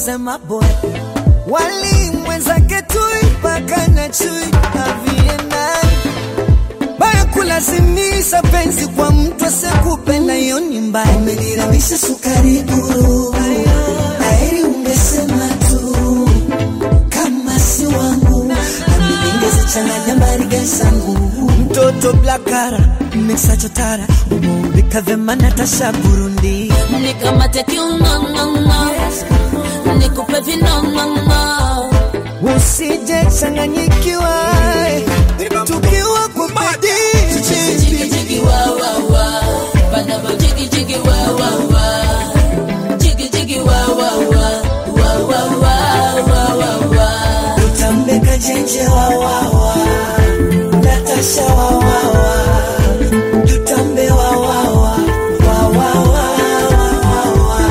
kusema boy wali mwenzake tui paka na chui aviena baya kulazimisha penzi kwa mtu asekupenda hiyo ni mbaya umeniramisha sukari guru aeri ungesema tu kama si wangu nami ningezichanganya mariga zangu mtoto blakara mesachotara umeumbika vyema natasha burundi nikamate kiunongono nikupe vinonono usije changanyikiwa tukiwa kwa jigi bidii jigi wa wa wa banabo jigi jigi wa wa wa jigi jigi wa wa wa wa wa wa wa wa wa utambeka jenje wawawa natasha wawawa tutambe wawawa wawawa wawawa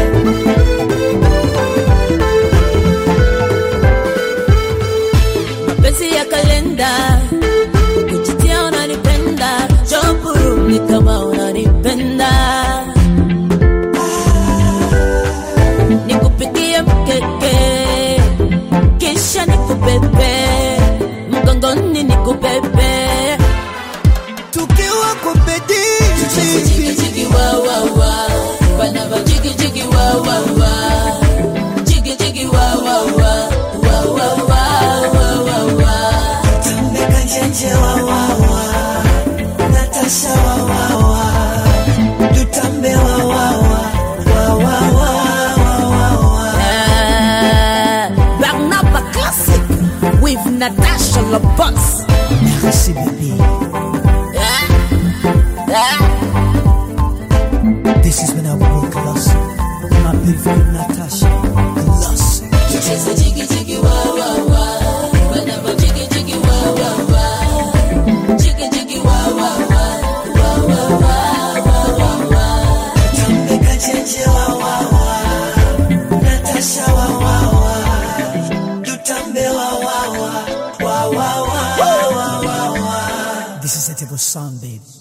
mapenzi ya kalenda kujitia unanipenda jopurumi kama unanipenda nikupigie mkeke kisha nikupepe mgongoni nikupepe tukiwa kwa bidii jigi jigi wa wa wa banaba jigi jigi wa wa wa jigi jigi wa wa wa wa wa wa wa wa wa tambeka jenje wawawa natasha wawawa tutambe wawawa wawawa wawawa Barnaba Classic with Natasha Labos. merci bébé this is when I walk lost my beautiful Natasha lost Cheza jigi jigi wa wa wa. Banaba jigi jigi wa wa wa. Jigi jigi wa wa wa. Wa wa wa wa wa wa. tambeka jenje wawawa natasha wawawa tutambe wawawa wawawa wawawa this is a table song baby